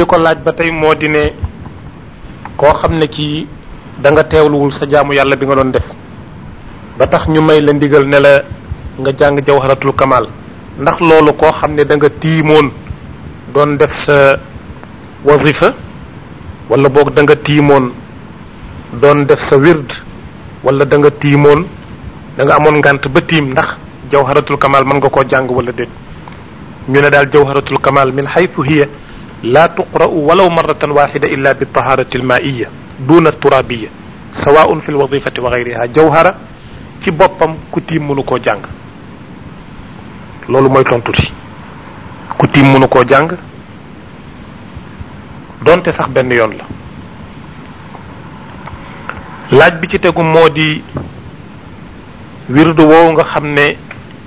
di ko laaj ba tey moo di ne koo xam ne kii da nga teewluwul sa jaamu yàlla bi nga doon def ba tax ñu may la ndigal ne la nga jàng jawharatul kamal ndax loolu koo xam ne da nga tiimoon doon def sa wazifa wala boog da nga tiimoon doon def sa wird wala da nga tiimoon da nga amoon ngant ba tiim ndax jawharatul kamal mën nga koo jàng wala déet ñu ne daal jawharatul kamal min xaytu hiya laa tuqra'u walaw marratan waxida illa bi taharati almaiya duna turabiya sawaun fi lwadifati wa gayriha jawhara ci boppam ku tiim mënu koo jàng loolu mooy tontu si ku tiim mënu koo jàng donte sax benn yoon la laaj bi ci tegu moo di wirdu woowu nga xam ne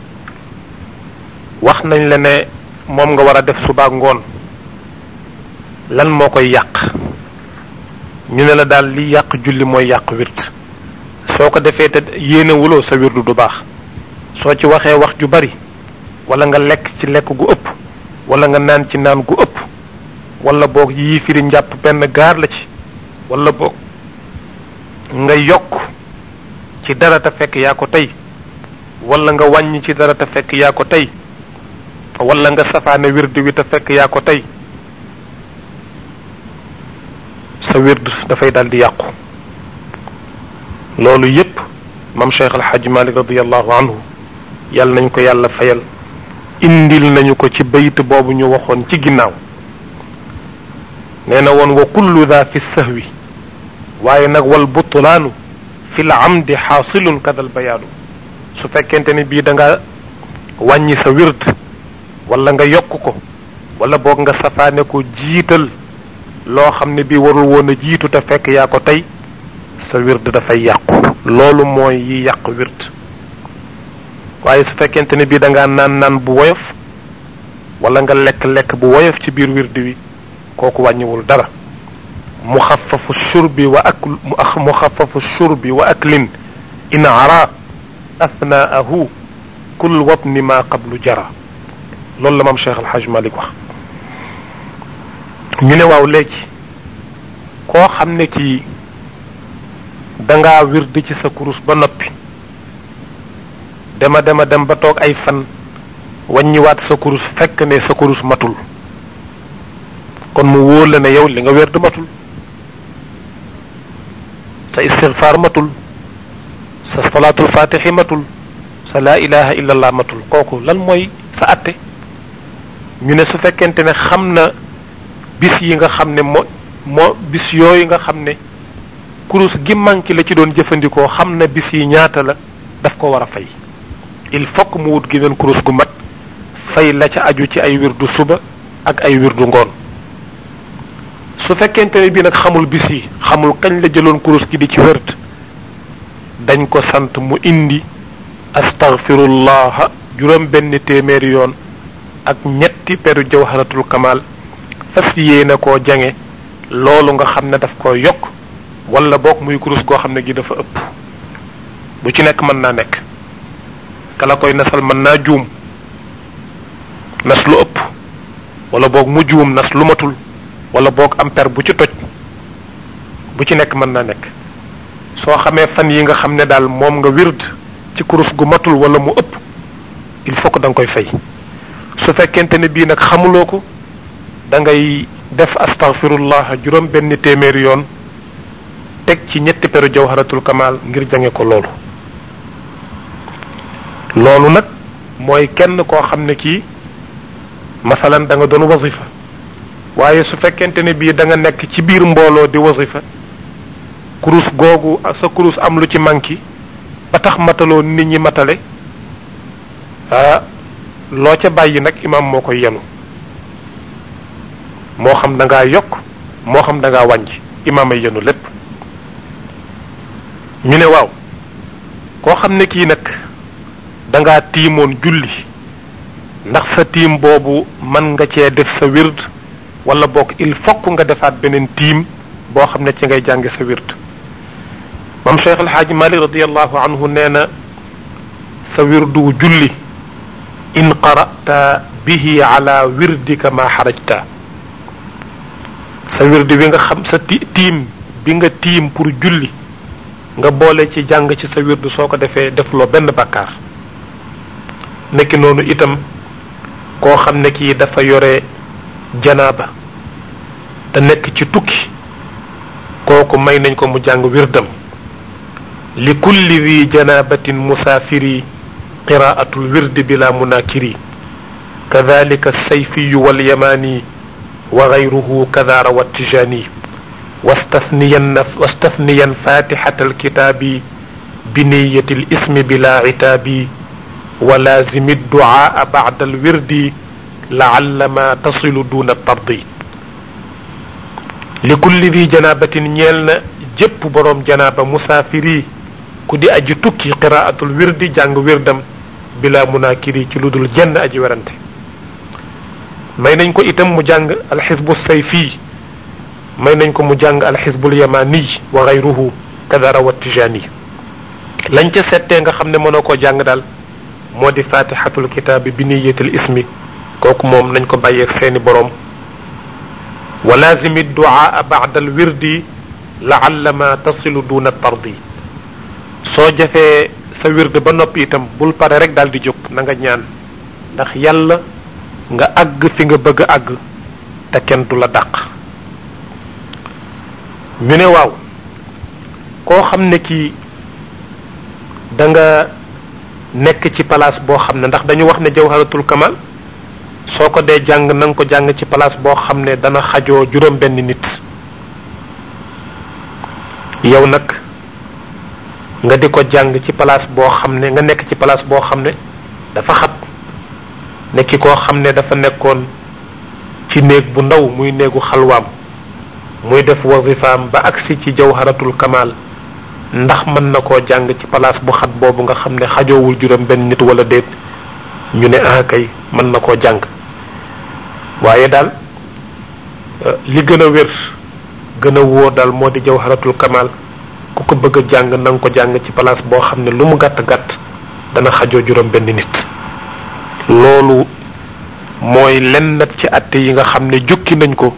wax nañ la ne moom nga war a def suba ngoon lan moo koy yàq ñu ne la daal li yàq julli mooy yàq wird soo ko defee te yéene wuloo sa wirdu du baax soo ci waxee wax ju bari wala nga lekk ci lekk gu ëpp wala nga naan ci naan gu ëpp wala boog yii firi njàpp benn gaar la ci wala boog nga yokk ci dara te fekk yaa ko tey wala nga wàññi ci dara te fekk yaa ko tey wala nga safaane wird wi te fekk yaa ko tey sa wird dafay daal di yàqu loolu yépp mam cheikh alxaj malik radiallahu anhu yàlla nañ ko yàlla fayal indil nañu ko ci bayt boobu ñu waxoon ci ginnaaw nee na woon wa kullu daa fi sahwi waaye nag wal butlaanu fi l amdi xaasilun kadal bayaanu su fekkente ni bii da nga wàññi sa wird wala nga yokk ko wala boog nga safaane ko jiital loo xam ne bii warul woon a jiitu te fekk yaa ko tey sa wird dafay yàqu loolu mooy yi yàq wird waaye su fekkente ne bii da ngaa naan naan bu woyof wala nga lekk-lekk bu woyof ci biir wird wi kooku wàññiwul dara muxafafu shurbi wa akl muxafafu shurbi wa aklin in ara athnaahu kul wabni ma qablu jara loolu la maam Cheikh Alhaj Malik wax ñu ne waaw léegi koo xam ne kii dangaa wird ci sa kurus ba noppi dema dema dem ba toog ay fan wàññiwaat sa kurus fekk ne sa kurus matul kon mu wóor la ne yow li nga wird matul sa istigfaar matul sa salaatul fatixi matul sa laa ilaha illa allah matul kooku lan mooy sa atte ñu ne su fekkente ne xam na bis yi nga xam ne moo moo bis yooyu nga xam ne kurus gi manqué la ci doon jëfandikoo xam na bis yi ñaata la daf ko war a fay il faut que mu wut geneen kurus gu mat fay la ca aju ci ay wirdu suba ak ay wirdu ngoon su fekkente ne bii nag xamul bis yi xamul kañ la jëloon kurus gi di ci wërd dañ ko sant mu indi astaghfirullah juróom benn téeméeri yoon ak ñetti peru jawharatul kamal fas yéene koo jange loolu nga xam ne daf ko yokk wala boog muy kurus goo xam ne gi dafa ëpp bu ci nekk mën naa nekk kala koy nasal mën naa juum nas lu ëpp wala boog mu juum nas lu matul wala boog am per bu ci toj bu ci nekk mën naa nekk soo xamee fan yi nga xam ne daal moom nga wird ci kurus gu matul wala mu ëpp il faut que da nga koy fay su fekkente ne bii nag xamuloo ko da ngay def astaghfirullah juróom benn téeméeri yoon teg ci ñetti peru jawharatul kamal ngir jange ko loolu loolu nag mooy kenn koo xam ne kii masalan da nga doon wasifa waaye su fekkente ne bii da nga nekk ci biir mbooloo di wasifa kurus googu sa kurus am lu ci manki ba tax mataloo nit ñi matale ah loo ca bàyyi nag imaam moo koy yenu moo xam da ngaa yokk moo xam da ngaa wàññi imaam ay yenu lépp ñu ne waaw koo xam ne kii nag da ngaa tiimoon julli ndax sa tiim boobu mën nga cee def sa wird wala boog il faut nga defaat beneen tiim boo xam ne ci ngay jànge sa wird mam cheikh alxaaji malik radiallahu anhu nee na sa wirdu julli in qara'ta bihi ala wirdika ma xarajta sa wirdi wi nga xam sa ti tiim bi nga tiim pour julli nga boole ci jàng ci sa wirdu soo ko defee defuloo benn bàkkaar nekki noonu itam koo xam ne kii dafa yore janaaba te nekk ci tukki kooku may nañ ko mu jàng wirdam li kulli wi janabatin musaafiri qiraatul wirdi bila munakiri kadalika sayfiyu walyamani wa gayruhu kada rawa tijani واستثنيا واستثنيا فاتحة الكتاب بنية الاسم بلا عتاب ولازم الدعاء بعد الورد لعل ما تصل دون الطرد لكل ذي جنابة نيلنا جب بروم جنابة مسافري كدي أجي تكي قراءة الورد جانغ وردم بلا مناكري تلود الجنة أجي ورنت may nañ ko itam mu jàng alxisbu sayfi may nañ ko mu jàng alxisbul yamani wa gayruhu kadara wa tijani lañ ca settee nga xam ne mënoo koo jàng daal moo di fatihatul kitaabi bi niyatil ismi kooku moom nañ ko bàyyeeg seeni boroom wa lazimi duaa bada al wirdi laalla ma tasilu duna tardi soo jafee sa wird ba noppi itam bul pare rek daal di jóg na nga ñaan ndax yàlla nga àgg fi nga bëgg a àgg te kenn du la dàq ñu ne waaw koo xam ne kii da nga nekk ci place boo xam ne ndax dañu wax ne jawharatul kamal soo ko dee jàng na nga ko jàng ci place boo xam ne dana xajoo juróom benn nit yow nag nga di ko jàng ci place boo xam ne nga nekk ci place boo xam ne dafa xat nekki koo xam ne dafa nekkoon ci néeg bu ndaw muy néegu xalwaam muy def wazifaam ba agsi ci jawharatul kamal ndax mën na koo jàng ci place bu xat boobu nga xam ne xajoowul juróom benn nit wala déet ñu ne ah kay mën na koo jàng waaye daal li gën a wér gën a wóor daal moo di jawharatul kamal ku ko bëgg a jàng na nga ko jàng ci place boo xam ne lu mu gàtt gàtt dana xajoo juróom benn nit loolu mooy lennat ci atte yi nga xam ne jukki nañ ko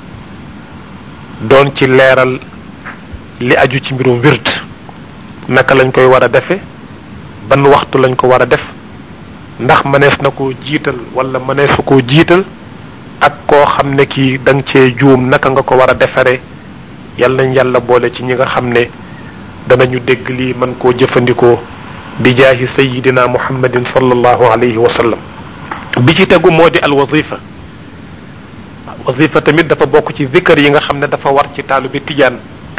doon ci leeral li aju ci mbirum wird naka lañ koy war a defe ban waxtu lañ ko war a def ndax mënees na koo jiital wala mëneesu koo jiital ak koo xam ne kii da nga cee juum naka nga ko war a defaree yal nañ yàlla boole ci ñi nga xam ne danañu dégg lii mën koo jëfandikoo bi jaahi sayidina muhammadin sallallahu alayhi wa sallam bi ci tegu moo di al wazifa wazifa tamit dafa bokk ci zikar yi nga xam ne dafa war ci taalu bi tijaan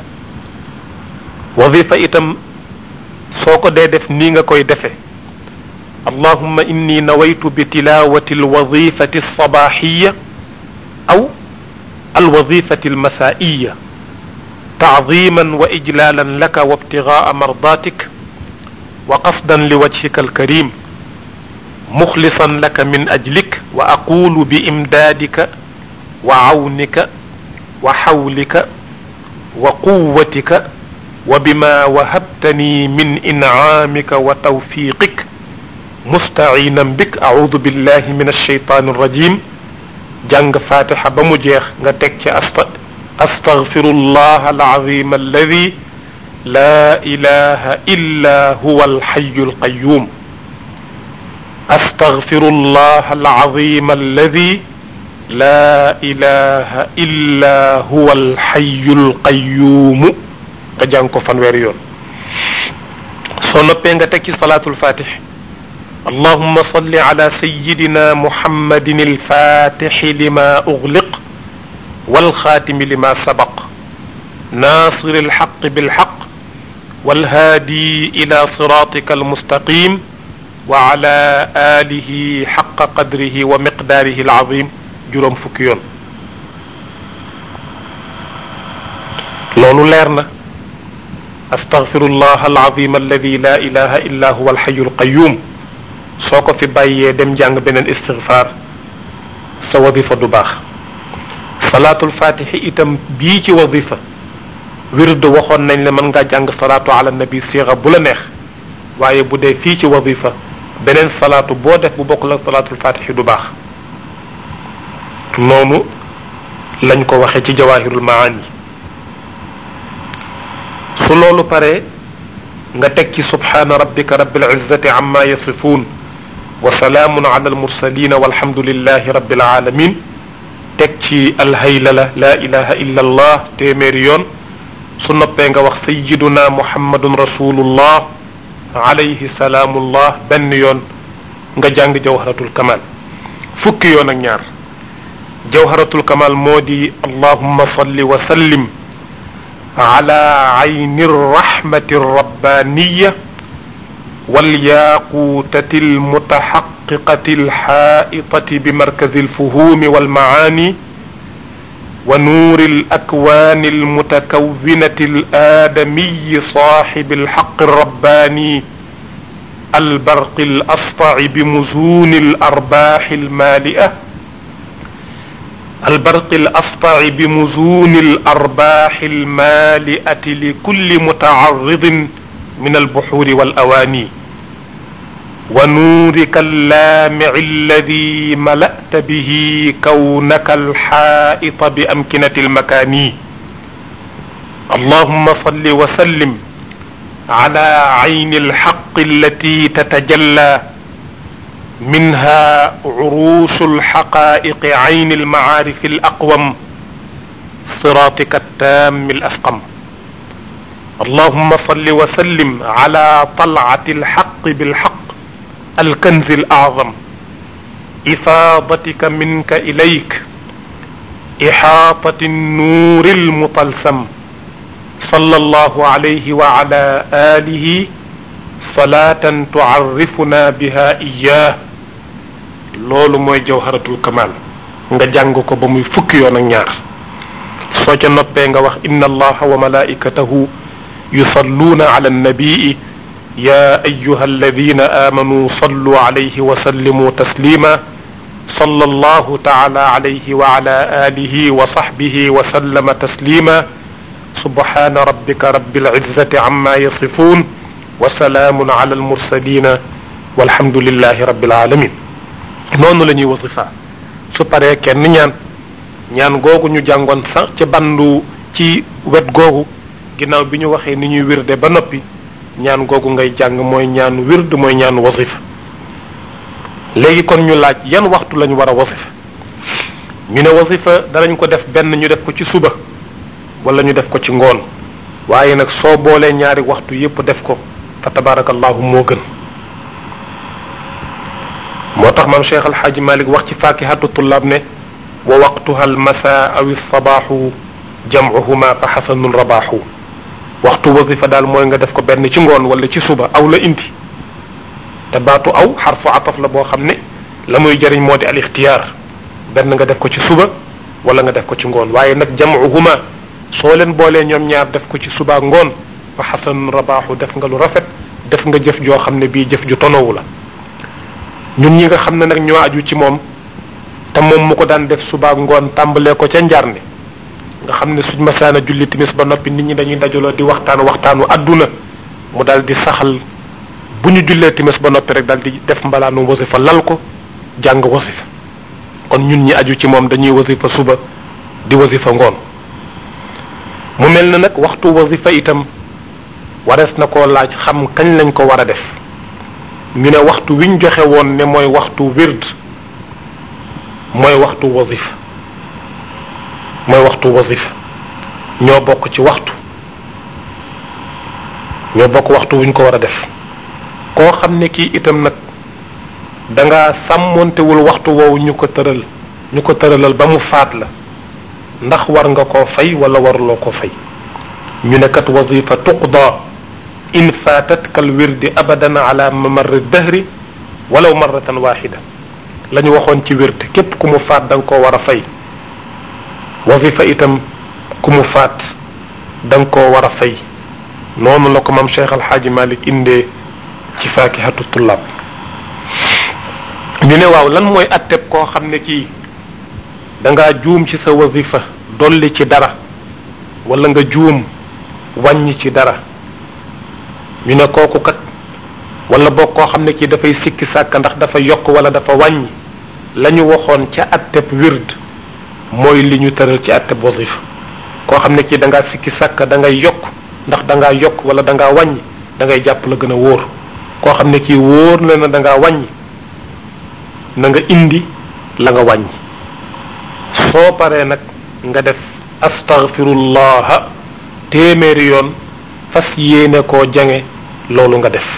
wazifa itam soo ko dee def nii nga koy defe allahumma inni nawaytu bi tilawati alwazifati alsabaxiya aw alwazifati almasaiya تعظيما واجلالا لك وابتغاء مرضاتك وقصدا لوجهك الكريم مخلصا لك من اجلك واقول بامدادك وعونك وحولك وقوتك وبما وهبتني من انعامك وتوفيقك مستعينا بك اعوذ بالله من الشيطان الرجيم جنگ فاتحه بمجيخ nga tek ci استغفر الله العظيم الذي لا اله الا هو الحي القيوم استغفر الله العظيم الذي لا اله الا هو الحي القيوم nga jàng ko fanweeri yoon soo noppee nga teg ci salaatul fatix اللهم صل على سيدنا محمد الفاتح لما اغلق والخاتم لما سبق ناصر الحق بالحق والهادي الى صراطك المستقيم وعلى اله حق قدره ومقداره العظيم جرم فكيون لولو ليرنا استغفر الله العظيم الذي لا اله الا هو الحي القيوم سوكو في بايي دم جانغ بنن استغفار sa wadifa du baax salaatul fatixi itam bii ci wadifa wird waxoon nañ la mën ngaa jàng salaatu ala nabi siira bu la neex waaye bu dee fii ci wadifa beneen salaatu boo def bu bokkul ak salaatul fatixi du baax noonu lañ ko waxe ci jawahirul maani su loolu pare nga teg ci subhana rabbika rabbil izzati amma yasifun wa salaamun ala almursalin walhamdulillahi rabbil alamin teg ci alhaylala la ilaha illa allah téeméeri yoon su noppee nga wax sayiduna muhammadun rasulullah alayhi salaamullah benn yoon nga jàng jawharatul kamal fukki yoon ak ñaar jawharatul kamal moo di allahumma salli wa sallim ala ayni rahmati rabbaniya والياقوتة المتحققة الحائطة بمركز الفهوم والمعاني ونور الأكوان المتكونة الآدمي صاحب الحق الرباني البرق الأسطع بمزون الأرباح المالئة البرق الأسطع بمزون الأرباح المالئة لكل متعرض من البحور والأواني ونورك اللامع الذي ملأت به كونك الحائط بأمكنة المكان اللهم صل وسلم على عين الحق التي تتجلى منها عروش الحقائق عين المعارف الأقوم صراطك التام الأسقم اللهم صل وسلم على طلعة الحق بالحق الكنز الأعظم إفاضتك منك إليك إحاطة النور المطلسم صلى الله عليه وعلى آله صلاة تعرفنا بها إياه loolu mooy jawharatul kamal nga jàng ko ba muy fukki yoon ak ñaar soo ca noppee nga wax inna allaha wa malaikatahu yusalluna ala annabii ya ayuha alladina amanu sallu alayhi wa sallimu taslima صلى الله تعالى عليه وعلى آله وصحبه وسلم تسليما سبحان ربك رب العزة عما يصفون وسلام على المرسلين والحمد لله رب العالمين noonu la ñuy wasifa su paree kenn ñaan ñaan googu ñu jàngoon sax ci bandu ci wet googu ginnaaw bi ñu waxee ni ñuy wirde ba noppi ñaan googu ngay jàng mooy ñaan wird mooy ñaan wasifa léegi kon ñu laaj yan waxtu lañu war a wasifa ñu ne wasifa danañ ko def benn ñu def ko ci suba wala ñu def ko ci ngoon waaye nag soo boolee ñaari waxtu yépp def ko fa tabarakallahu moo gën moo tax maam cheikh alxaaji malik wax ci fakihatu tullaab ne wa waqtuha almasa aw alsabaaxu jamcuhuma fa xasanun rabaaxu waxtu wasifa daal mooy nga def ko benn ci ngoon wala ci suba aw la indi te baatu aw xarfu ataf la boo xam ne la muy jëriñ moo di al ixtiyaar benn nga def ko ci suba wala nga def ko ci ngoon waaye nag jamcuhuma soo leen boolee ñoom ñaar def ko ci suba ngoon fa xasanun rabaaxu def nga lu rafet def nga jëf joo xam ne bii jëf ju tonowu la ñun ñi nga xam ne nag ñoo aju ci moom te moom mu ko daan def suba ngoon tàmbalee ko ca njarne nga xam ne suñ masaana julli timis ba noppi nit ñi dañuy dajaloo di waxtaan waxtaanu àdduna mu daal di saxal bu ñu jullee timis ba noppi rek daal di def mbalaanu wasifa lal ko jàng wasifa kon ñun ñi aju ci moom dañuy wasifa suba di wasifa ngoon mu mel na nag waxtu wasifa itam warees na koo laaj xam kañ lañ ko war a def ñu ne waxtu wiñ joxe woon ne mooy waxtu wird mooy waxtu wasifa mooy waxtu wasifa ñoo bokk ci waxtu ñoo bokk waxtu wuñ ko war a def koo xam ne kii itam nag da nga sàmmontewul waxtu woowu ñu ko tëral ñu ko tëralal ba mu faat la ndax war nga koo fay wala waruloo ko fay ñu ne kat wasifa tuqda in faatatka alwirdi abadan ala mamarri dahri walaw marratan waxida la ñu waxoon ci wird képp ku mu faat da nga koo war a fay wasifa itam ku mu faat da nga koo war a fay noonu la ko mam cheikh alxaaji malik indee ci faakihatu tullaab ñu ne waaw lan mooy atteb koo xam ne kii da ngaa juum ci sa wasifa dolli ci dara wala nga juum wàññi ci dara ñu ne kooku kat wala boog koo xam ne kii dafay sikki sàkk ndax dafa yokk wala dafa wàññi la ñu waxoon ca atteb wird mooy li ñu tëral ci atteb wasifa koo xam ne kii da ngaa sikki sàkk da ngay yokk ndax da ngaa yokk wala da ngaa wàññi da ngay jàpp la gën a wóor koo xam ne kii wóor na na da ngaa wàññi na nga indi la nga wàññi soo paree nag nga def astaghfirullah téeméeri yoon fas yéene koo jange loolu nga def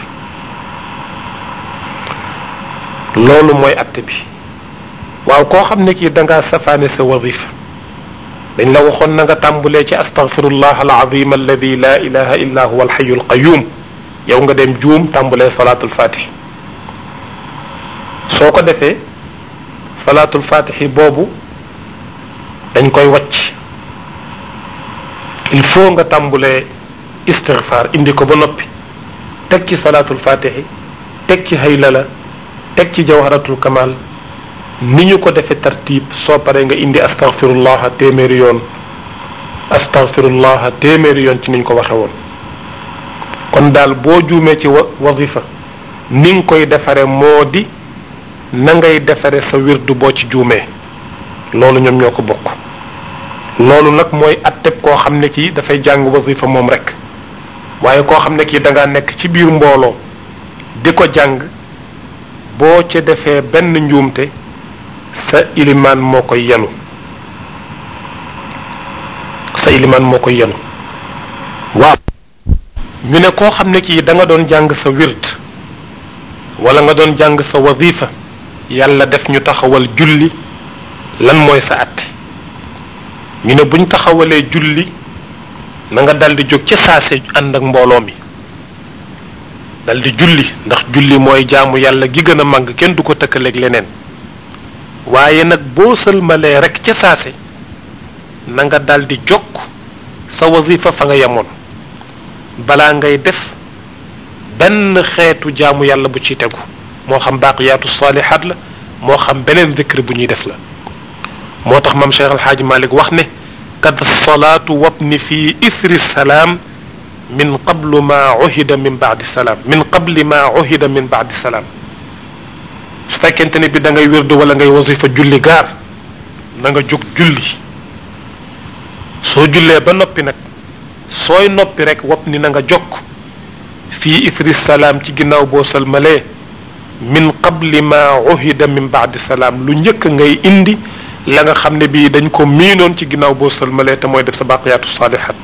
loolu mooy atte bi waaw koo xam ne kii da ngaa safaane sa wadifa dañ la waxoon na nga tàmbulee ci astaghfirullah alazim alladi la ilaha illa huwa alxayu alqayum yow nga dem juum tàmbulee salaatul fatih soo ko defee salaatul fatih boobu dañ koy wàcc il faut nga tàmbulee istighfar indi ko ba noppi teg ci salaatul fatih teg ci haylala teg ci jawharatul kamal ni ñu ko defee tartib soo paree nga indi astaghfirullah téeméeri yoon astaghfirullah téeméeri yoon ci niñ ko waxe woon kon daal boo juumee ci wazifa ni nga koy defare moo di na ngay defare sa wirdu boo ci juumee loolu ñoom ñoo ko bokk loolu nag mooy atteb koo xam ne kii dafay jàng wazifa moom rek waaye koo xam ne kii da ngaa nekk ci biir mbooloo di ko jàng boo ca defee benn njuumte sa ilimaan moo koy yenu sa ilimaan moo koy yenu waaw ñu ne koo xam ne kii da nga doon jàng sa wird wala nga doon jàng sa wazifa yàlla def ñu taxawal julli lan mooy sa atte ñu ne buñ taxawalee julli na nga daldi jóg ca saase ànd ak mbooloo mi daldi julli ndax julli mooy jaamu yàlla gi gën a màgg kenn du ko tëkkaleeg leneen waaye nag boo sëlmalee rek ca saase na nga daldi jokk sa wasifa fa nga yemoon balaa ngay def benn xeetu jaamu yàlla bu ci tegu moo xam baaqiyaatu saalihaat la moo xam beneen zikr bu ñuy def la moo tax mam Cheikh Alxaaji Malik wax ne kad salaatu wabni fi ithri salaam min qablu ma uhida min baadi salaam min qabli ma uhida min baadi salaam su fekkente ne bi da ngay wérdu wala ngay wasifa julli gaar na nga jóg julli soo jullee ba noppi nag sooy noppi rek wopp ni na nga jokk fii ithri salaam ci ginnaaw boo salmalee min qabli ma uhida min baadi salaam lu njëkk ngay indi la nga xam ne bii dañ ko miinoon ci ginnaaw boo salmalee te mooy def sa baqiyaatu saalihat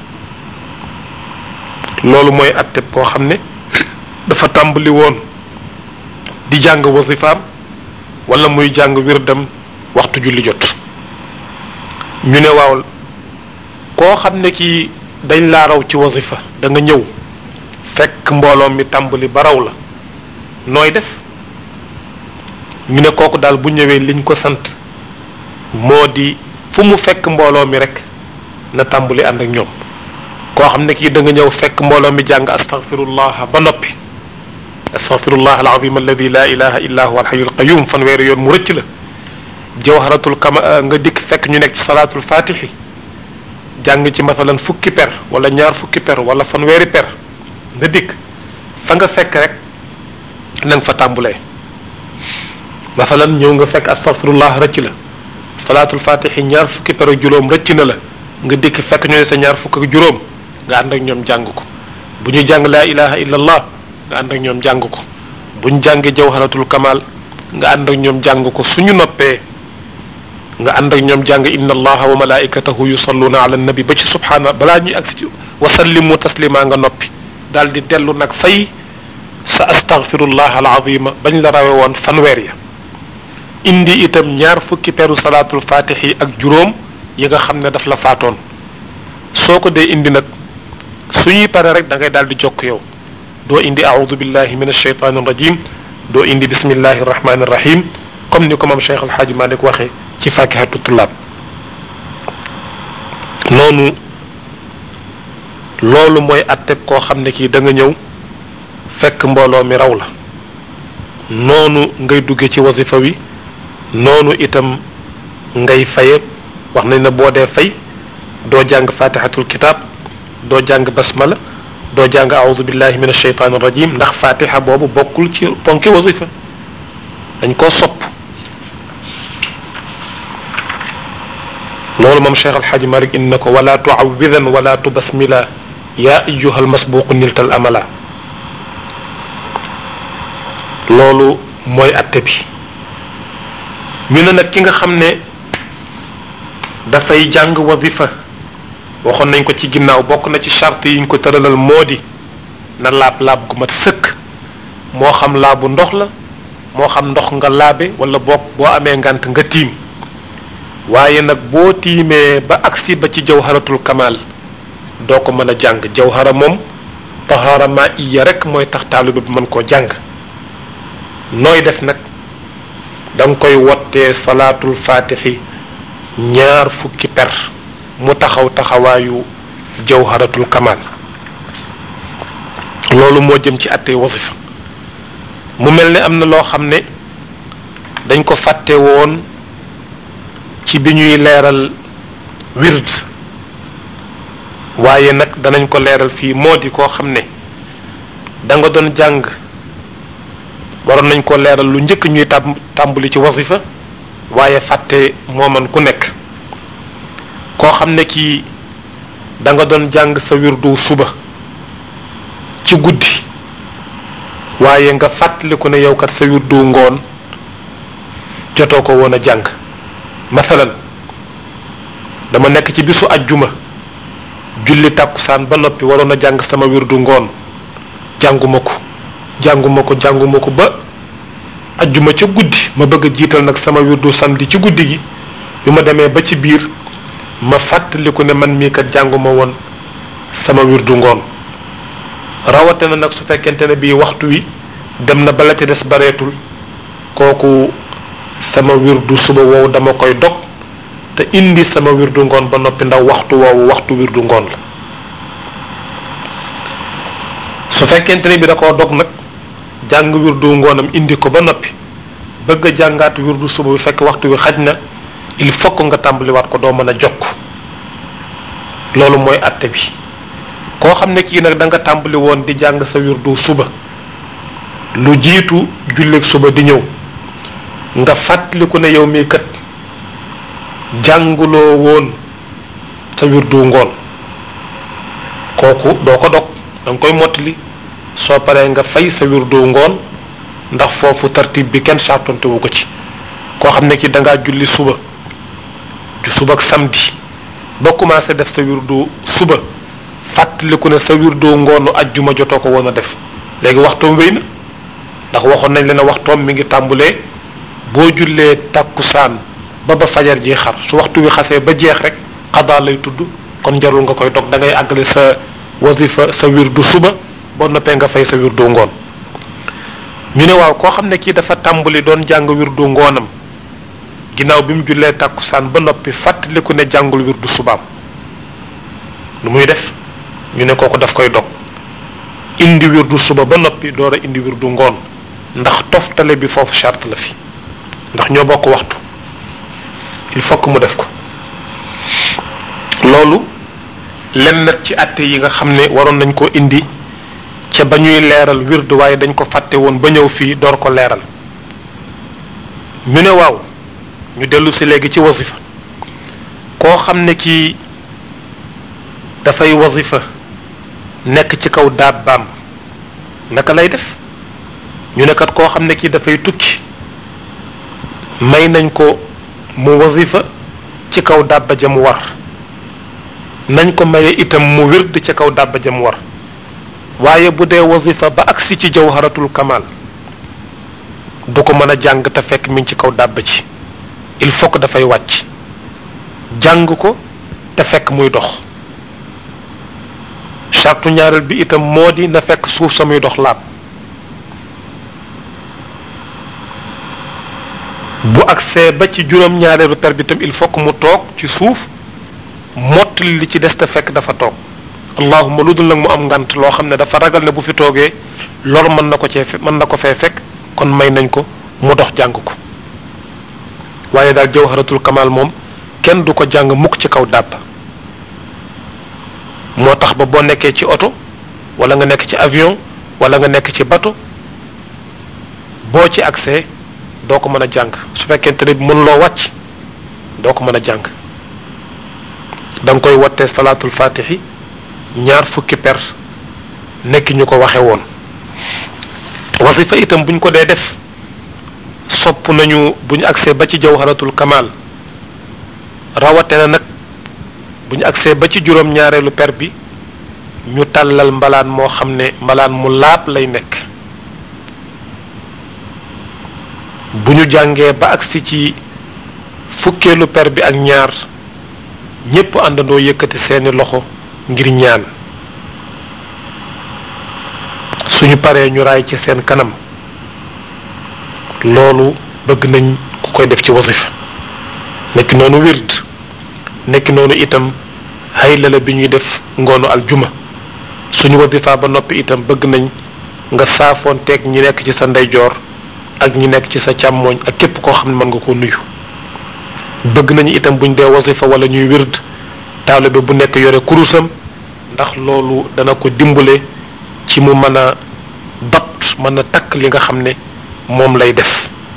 loolu mooy atteb koo xam ne dafa tàmbali woon di jàng wasifaam wala muy jàng wirdam waxtu julli jot ñu ne waaw koo xam ne kii dañ laa raw ci wasifa da nga ñëw fekk mbooloo mi tàmbali ba raw la nooy def ñu ne kooku daal bu ñëwee liñ ko sant moo di fu mu fekk mbooloo mi rek na tàmbali ànd ak ñoom koo xam ne kii da nga ñëw fekk mbooloo mi jàng astaghfirullah ba noppi astaghfirullah alazim alladi la ilaha illa huwa alhayyul qayyum fanweeri yoon mu rëcc la jawharatul kama nga dikk fekk ñu nekk ci salaatul fatihi jàng ci masalan fukki per wala ñaar fukki per wala fanweeri per nga dikk fa nga fekk rek na nga fa tàmbulee masalan ñëw nga fekk astaghfirullah rëcc la salaatul fatihi ñaar fukki per ak juróom rëcc na la nga dikk fekk ñu ne sa ñaar fukk ak juróom nga ànd ak ñoom jàng ko bu ñu jàng laa ilaha illa allah nga ànd ak ñoom jàng ko bu ñu jàngee jawharatul kamal nga ànd ak ñoom jàng ko suñu noppee nga ànd ak ñoom jàng inna allaha wa malaikatahu yusalluna ala nabi ba ci subhaana balaa ñuy agsi ci wa sallimu taslima nga noppi daal di dellu nag fay sa astaghfirullah alazima bañ la rawe woon fanweer ya indi itam ñaar fukki peru salaatul fatihi ak juróom yi nga xam ne daf la faatoon soo ko dee indi nag suñuy pare rek da ngay daal di jokk yow doo indi a'udhu billahi min ash-shaytan rajim doo indi bismillahi rahmani rahim comme ni ko moom Cheikh Alxaaji Malik waxee ci fakihatu tullaab noonu loolu mooy atteb koo xam ne kii da nga ñëw fekk mbooloo mi raw la noonu ngay dugge ci wasifa wi noonu itam ngay faye wax nañ ne boo dee fay doo jàng fatihatul kitab doo jàng basmala doo jàng a'udhu billahi min ash-shaytan rajim ndax fatiha boobu bokkul ci ponki wasifa dañ koo sopp loolu moom cheikh alxaaji malik indi na ko wala tuawidan wala tubasmila yaa ayuha almasbuqu niltal amala loolu mooy atte bi ñu ne nag ki nga xam ne dafay jàng wazifa waxoon nañ ko ci ginnaaw bokk na ci charte yi ñu ko tëralal moo di na laab laab gu mat sëkk moo xam laabu ndox la moo xam ndox nga laabe wala boog boo amee ngant nga tiim waaye nag boo tiimee ba agsi ba ci jawharatul kamal doo ko mën a jàng jawhara moom tahaara ma iya rek mooy tax taaliba bi mën koo jàng nooy def nag da nga koy wottee salaatul fatixi ñaar fukki per mu taxaw taxawaayu jawharatul kamal loolu moo jëm ci attey wasifa mu mel ne am na loo xam ne dañ ko fàtte woon ci bi ñuy leeral wird waaye nag danañ ko leeral fii moo di koo xam ne da nga doon jàng waroon nañ ko leeral lu njëkk ñuy tàmb tàmbali ci wasifa waaye fàtte mooman ku nekk koo xam ne kii da nga doon jàng sa wirdu suba ci guddi waaye nga fàttaliku ne yow kat sa wirdu ngoon jotoo ko woon a jàng masalan dama nekk ci bisu ajjuma julli tàkkusaan ba noppi waroon a jàng sama wirdu ngoon jànguma ko jànguma ko jànguma ko ba ajjuma ca guddi ma bëgg a jiital nag sama wirdu samedi ci guddi gi bi ma demee ba ci biir ma fàttaliku ne man mii kat jànguma woon sama wirdu ngoon rawate na nag su fekkente ne bii waxtu wi dem na bala ca des bareetul kooku sama wirdu suba woowu dama koy dog te indi sama wirdu ngoon ba noppi ndax waxtu woowu waxtu wirdu ngoon la su fekkente ne bi da koo dog nag jàng wirdu ngoonam indi ko ba noppi bëgg a jàngaat wirdu suba bi fekk waxtu wi xaj na il faut que nga tàmbaliwaat ko doo mën a jokk loolu mooy atte bi koo xam ne kii nag da nga tàmbali woon di jàng sa wirdu suba lu jiitu julleeg suba di ñëw nga fàttaliku ne yow mii kat jànguloo woon sa wirdu ngoon kooku doo ko dog da nga koy mottali soo paree nga fay sa wirdu ngoon ndax foofu tartib bi kenn sartonte wu ko ci koo xam ne ki da ngaa julli suba ju suba ak samedi ba commencé def sa wirdu suba fàttaliku ne sa wirdu ngoonu ajjuma jotoo ko woon a def léegi waxtoom wéy na ndax waxoon nañ leen ne waxtoom mi ngi tàmbulee boo jullee tàkkusaan ba ba fajar ji xar su waxtu wi xasee ba jeex rek xadaa lay tudd kon jarul nga koy dog da ngay àggale sa wasifa sa wirdu suba boo noppee nga fay sa wirdu ngoon ñu ne waaw koo xam ne kii dafa tàmbali doon jàng wirdu ngoonam ginnaaw bi mu jullee tàkkusaan ba noppi fàttaliku ne jàngul wirdu subaam lu muy def ñu ne kooku daf koy dog indi wirdu suba ba noppi door a indi wirdu ngoon ndax toftale bi foofu charte la fi ndax ñoo bokk waxtu il faut que mu def ko loolu lenn nag ci àtte yi nga xam ne waroon nañ ko indi ca ba ñuy leeral wirdu waaye dañ ko fàtte woon ba ñëw fii door ko leeral ñu ne waaw ñu dellu si léegi ci wasifa koo xam ne kii dafay wasifa nekk ci kaw daabbaam naka lay def ñu ne kat koo xam ne kii dafay tukki may nañ ko mu wasifa ci kaw dàbba ja mu war nañ ko maye itam mu wird ci kaw dàbba ja mu war waaye bu dee wasifa ba agsi ci jawharatul kamal du ko mën a jàng te fekk mi ngi ci kaw dàbba ci il faut que dafay wàcc jàng ko te fekk muy dox sartu ñaareel bi itam moo di na fekk suuf sa muy dox laab bu agsee ba ci juróom-ñaareelu per bi itam il faut que mu toog ci suuf mottali li ci des te fekk dafa toog allahuma lu dul nag mu am ngant loo xam ne dafa ragal ne bu fi toogee lor mën na ko cee mën na ko fee fekk kon may nañ ko mu dox jàng ko waaye daal jawharatul kamal moom kenn du ko jàng mukk ci kaw dàbb moo tax ba boo nekkee ci oto wala nga nekk ci avion wala nga nekk ci bateau boo ci accès doo ko mën a jàng su fekkente ne mën loo wàcc doo ko mën a jàng da nga koy wattee salaatul fatixi ñaar fukki per nekk ñu ko waxe woon wasifa itam buñ ko dee def sopp nañu bu ñu agsee ba ci jawharatul kamal rawate na nag bu ñu agsee ba ci juróom ñaareelu per bi ñu tàllal mbalaan moo xam ne mbalaan mu laab lay nekk bu ñu jàngee ba agsi ci fukkeelu per bi ak ñaar ñépp àndandoo yëkkati seeni loxo ngir ñaan suñu paree ñu raay ci seen kanam loolu bëgg nañ ku koy def ci wasif nekk noonu wird nekk noonu itam haylala bi ñuy def ngoonu aljuma suñu wasifa ba noppi itam bëgg nañ nga saafoon teeg ñi nekk ci sa ndeyjoor ak ñi nekk ci sa càmmooñ ak képp koo xam ne mën nga ko nuyu bëgg nañu itam buñ dee wasifa wala ñuy wird taalibe bu nekk yore kurusam ndax loolu dana ko dimbale ci mu mën a dot mën a takk li nga xam ne moom lay def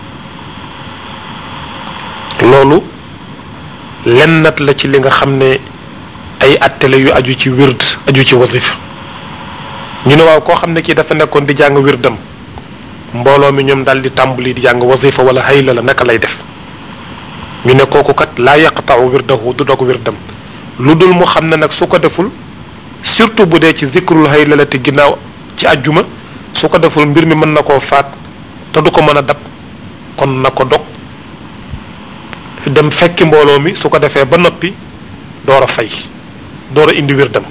loolu lennat la ci li nga xam ne ay attele yu aju ci wird aju ci wasif ñu ne waaw koo xam ne kii dafa nekkoon di jàng wirdam mbooloo mi ñoom daal di tàmbali di jàng wasifa wala hayla la naka lay def ñu ne kooku kat laa yaqta'u wirdahu du dog wirdam lu dul mu xam ne nag su ko deful surtout bu dee ci zikrul hayla la te ginnaaw ci ajjuma su ko deful mbir mi mën na koo faat te du ko mën a dab kon na ko dog dem fekki mbooloo mi su ko defee ba noppi door a fay door a indi wirdam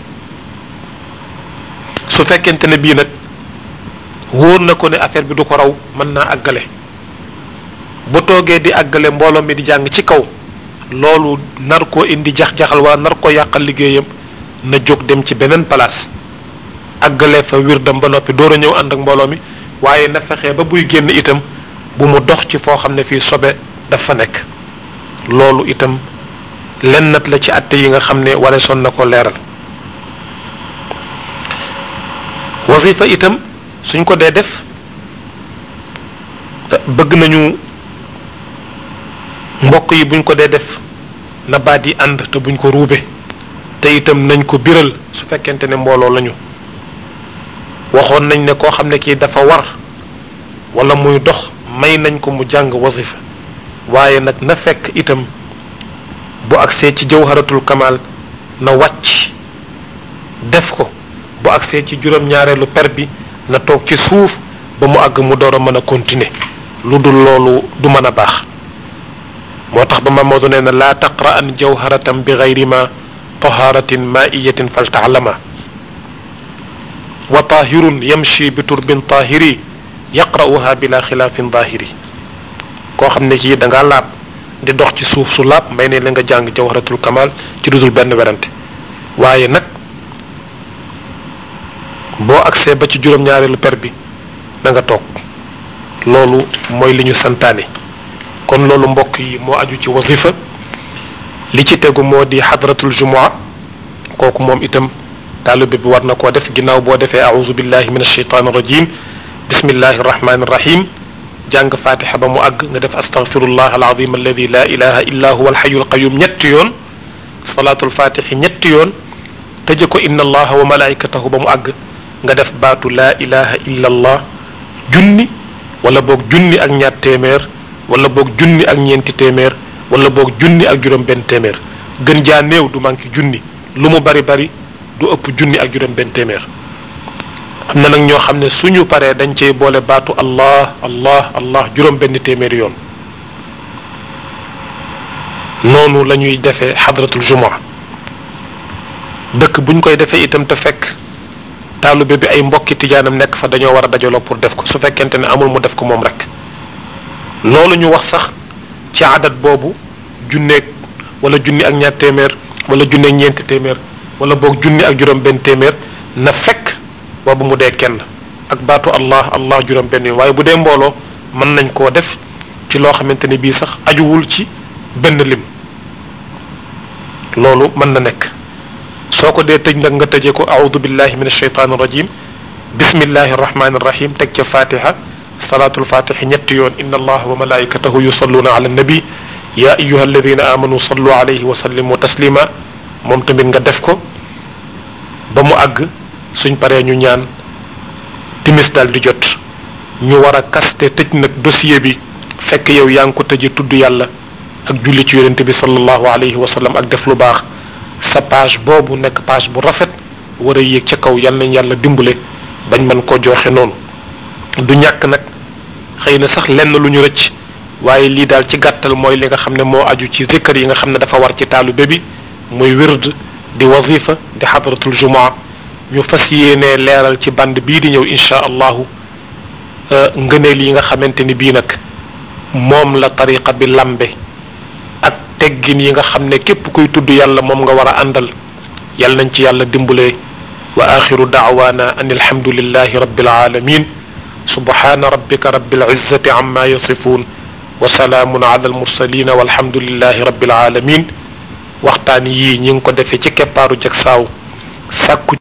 su fekkente ne bii nag wóor na ko ne affaire bi du ko raw mën naa àggale bu toogee di àggale mbooloo mi di jàng ci kaw loolu nar koo indi jax-jaxal waa nar ko yàqal liggéeyam na jóg dem ci beneen place àggale fa wirdam ba noppi door a ñëw ànd ak mbooloo mi waaye na fexe ba buy génn itam bu mu dox ci foo xam ne fii sobe dafa nekk loolu itam lennat la ci atte yi nga xam ne wala son na ko leeral wasifa itam suñ ko dee def bëgg nañu mbokk yi buñ ko dee def na baat yi ànd te buñ ko ruube te itam nañ ko biral su fekkente ne mbooloo lañu waxoon nañ ne koo xam ne kii dafa war wala muy dox may nañ ko mu jàng wasifa waaye nag na fekk itam bu agsee ci jawharatul kamal na wàcc def ko bu agsee ci juróom-ñaareelu per bi na toog ci suuf ba mu àgg mu door a mën a continuer lu dul loolu du mën a baax moo tax ba Mamadou nee na laa taqra an jawharatan bi gayri ma taharatin maiyatin faltaalama wa tahirun yamshi bi turbin tahiri yaqra'uha bila xilaafin zahiri koo xam ne kii da ngaa laab di dox ci suuf su laab may ne la nga jàng jawharatul kamal ci dudul benn werante waaye nag boo agsee ba ci juróom-ñaareelu per bi da nga toog loolu mooy li ñu santaane kon loolu mbokk yi moo aju ci wasifa li ci tegu moo di xadratul jumua kooku moom itam taalibe bi war na koo def ginnaaw boo defee auzu billahi min alsheitan irrajim bismillahi irrahmani irrahim jàng fatiha ba mu àgg nga def astaghfirullah alazim alladi la ilaha illa huwa alxayu alqayum ñetti yoon salaatul fatixi ñetti yoon tëje ko inna allaha wa malaikatahu ba mu àgg nga def baatu laa ilaha illa allah junni wala boog junni ak ñaar téeméer wala boog junni ak ñeenti téeméer wala boog junni ak juróom benn téeméer gën jaa néew du manqué junni lu mu bari bari du ëpp junni ak juróom benn téeméer am na nag ñoo xam ne suñu paree dañ cey boole baatu allah allah allah juróom benn téeméeri yoon noonu la ñuy defee xadratul jumaa dëkk buñ koy defee itam te fekk taalube bi ay mbokki tijaanam nekk fa dañoo war a dajaloo pour def ko su fekkente ne amul mu def ko moom rek loolu ñu wax sax ci adat boobu junneeg wala junni ak ñaar téeméer wala junneeg ñeenti téeméer wala boog junni ak juróom benn téeméer na fekk boobu mu dee kenn ak baatu allah allah juróom benn yoon waaye bu dee mbooloo mën nañ koo def ci loo xamante ne bii sax ajuwul ci benn lim loolu mën na nekk soo ko dee tëj nag nga tëjee ko audu billahi min alsheitan irrajim bismillahi arrahmani irrahim teg ca fatiha salaatul fatixi ñetti yoon inna allaha wa malaikatahu yusalluna ala annabi ya ayuha alladina amanu sallu alayhi wa sallimu taslima moom tamit nga def ko ba mu àgg suñ paree ñu ñaan timis daal di jot ñu war a kaste tëj nag dossier bi fekk yow yaa ngi ko tëje tudd yàlla ak julli ci yonente bi sallallahu alayhi wa sallam ak def lu baax sa page boobu nekk page bu rafet war a yéeg ca kaw yal nañ yàlla dimbale bañ mën koo joxe noonu du ñàkk nag xëy na sax lenn lu ñu rëcc waaye lii daal ci gàttal mooy li nga xam ne moo aju ci zikkar yi nga xam ne dafa war ci taalibe bi muy wird di wazifa di xadratul jumaa ñu fas yéenee leeral ci band bii di ñëw insha allahu ngëneel yi nga xamante ni bii nag moom la tariqa bi lambe ak teggin yi nga xam ne képp kuy tudd yàlla moom nga war a àndal yal nañ ci yàlla dimbale wa axiru daawaana an alhamdulillahi rabbil alamin subhana rabbika rabbil izzati amma yasifun wa salaamun ala almursalin walhamdulillahi rabbil alamin waxtaan yii ñi ngi ko defee ci keppaaru jag saaw sàkku